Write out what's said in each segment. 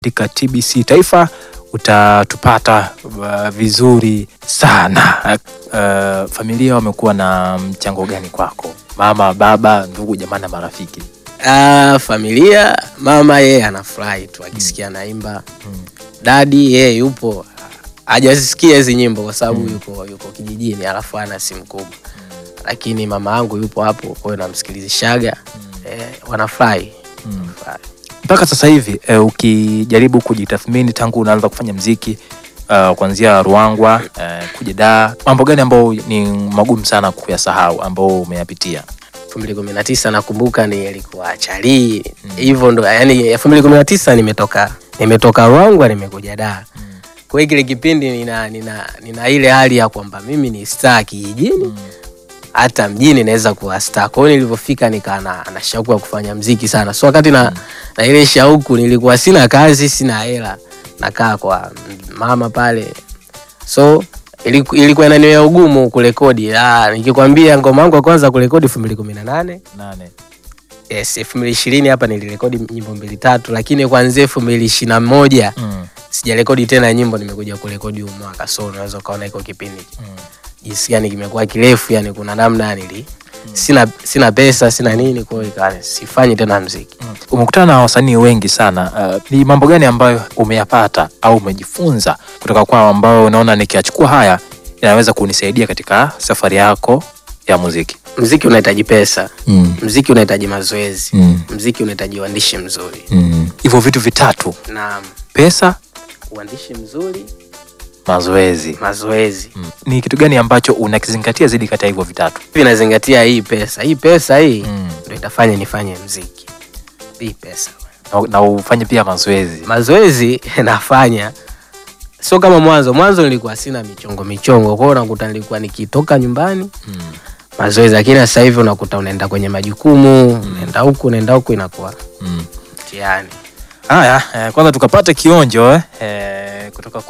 andika TBC Taifa utatupata uh, vizuri sana. Uh, familia wamekuwa na mchango gani kwako? Mama, baba, ndugu, jamaa na marafiki? Ah, familia, mama yeye anafurahi tu akisikia naimba. Dadi yeye yupo hajasikia hizi nyimbo kwa sababu yuko yuko kijijini, alafu ana simu kubwa, lakini mama yangu yupo hapo, kwa hiyo namsikilizishaga eh, wanafurahi Wanafurahi. Mpaka sasa hivi uh, ukijaribu kujitathmini tangu unaanza kufanya mziki uh, kuanzia Ruangwa uh, kuja Dar, mambo gani ambayo ni magumu sana kuyasahau ambao umeyapitia? elfu mbili kumi na tisa nakumbuka ni ilikuwa chali hivyo ndo yani elfu mbili kumi na tisa nimetoka nimetoka Ruangwa nimekuja Dar kwa hiyo kile kipindi nina, nina, nina ile hali ya kwamba mimi ni star kijijini hata mjini naweza kuwa star. Kwa hiyo nilivyofika nikaa na, na shauku ya kufanya mziki sana, so wakati na, na ile shauku nilikuwa sina kazi, sina hela, nakaa kwa mama pale, so iliku- ilikuwa inaniwea ugumu kurekodi. Ah, nikikwambia ngoma yangu ya kwanza kurekodi elfu mbili kumi na nane Nane. yes, elfu mbili ishirini hapa nilirekodi nyimbo mbili tatu, lakini kuanzia elfu mbili ishirini na moja Mm. sijarekodi tena nyimbo, nimekuja kurekodi huu mwaka, so unaweza ukaona iko kipindi Mm. jinsi gani kimekuwa kirefu, yani kuna namna nili sina sina pesa sina nini, kwa hiyo ikawa sifanyi tena mziki. Mm. Umekutana na wasanii wengi sana. Uh, ni mambo gani ambayo umeyapata au umejifunza kutoka kwao ambao unaona nikiachukua haya inaweza kunisaidia katika safari yako ya muziki? Mziki unahitaji pesa, Mm. mziki unahitaji mazoezi, Mm. mziki unahitaji uandishi mzuri Mm. Hivyo vitu vitatu, na pesa, uandishi mzuri, mazoezi. mazoezi. Mm. Ni kitu gani ambacho unakizingatia zaidi kati ya hivyo vitatu? Hivi nazingatia hii pesa, hii pesa hii Mm. ndio itafanya nifanye mziki, hii pesa. Na, na ufanye pia mazoezi. Mazoezi nafanya sio kama mwanzo. Mwanzo nilikuwa sina michongo michongo, kwa hiyo unakuta nilikuwa nikitoka nyumbani Mm. mazoezi, lakini sasa hivi unakuta unaenda kwenye majukumu, unaenda huku unaenda huku, inakuwa Mm. mtihani. Haya, eh, kwanza tukapate kionjo eh, eh, kutoka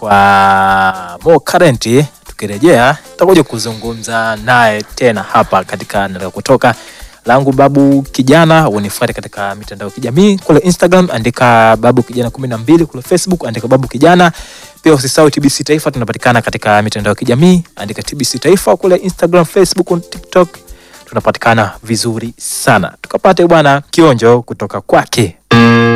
kwa Mo Current. Tukirejea tutakuja kuzungumza naye tena hapa katika Nataka Kutoka langu Babu Kijana. Unifuate katika mitandao ya kijamii kule Instagram, andika Babu Kijana kumi na mbili, kule Facebook andika Babu Kijana. Pia usisahau TBC Taifa, tunapatikana katika mitandao ya kijamii, andika TBC Taifa kule Instagram, Facebook, TikTok, tunapatikana vizuri sana. Tukapate bwana kionjo kutoka kwake.